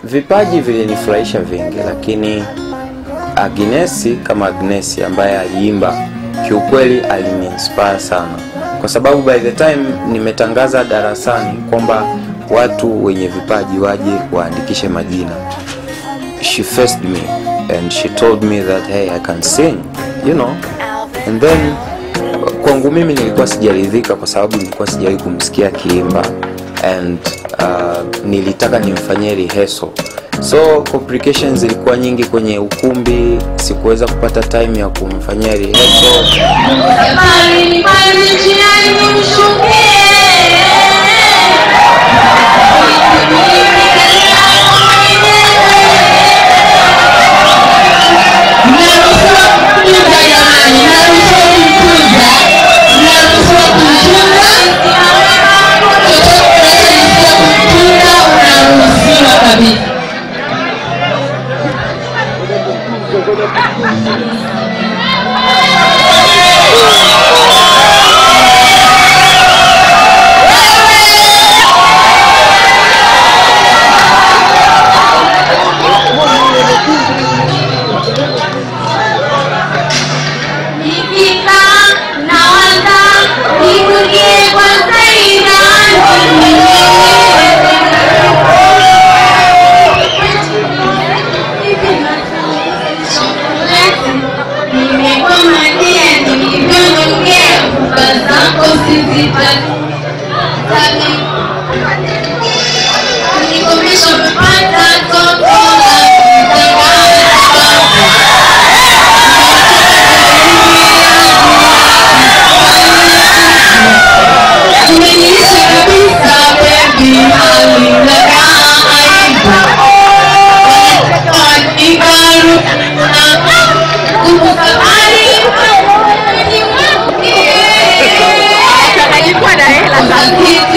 vipaji vilinifurahisha vingi, lakini Agnesi kama Agnesi ambaye aliimba kiukweli aliniinspire sana, kwa sababu by the time nimetangaza darasani kwamba watu wenye vipaji waje waandikishe majina, she faced me and she told me that hey I can sing you know and then kwangu mimi nilikuwa sijaridhika kwa sababu nilikuwa sijawahi kumsikia akiimba and uh, nilitaka nimfanyie rehearsal so complications zilikuwa nyingi kwenye ukumbi sikuweza kupata time ya kumfanyia rehearsal Safari ni mbali njiani mshukie. Mnaruhusiwa kutunza jamani, mnaruhusiwa kutunza, mnaruhusiwa kutunza. Chochote unachojisikia kutunza unaruhusiwa kabisa. Nikika nawaza nikulie kwa zaidi Nimekwamadia nilivyonongea kufa zako sizitaki Nikomesha kupata toto la kutangaza Umeniisha kabisa baby, halinakaa aibu. Ikaru kumsafari alikuwa na hela Hakika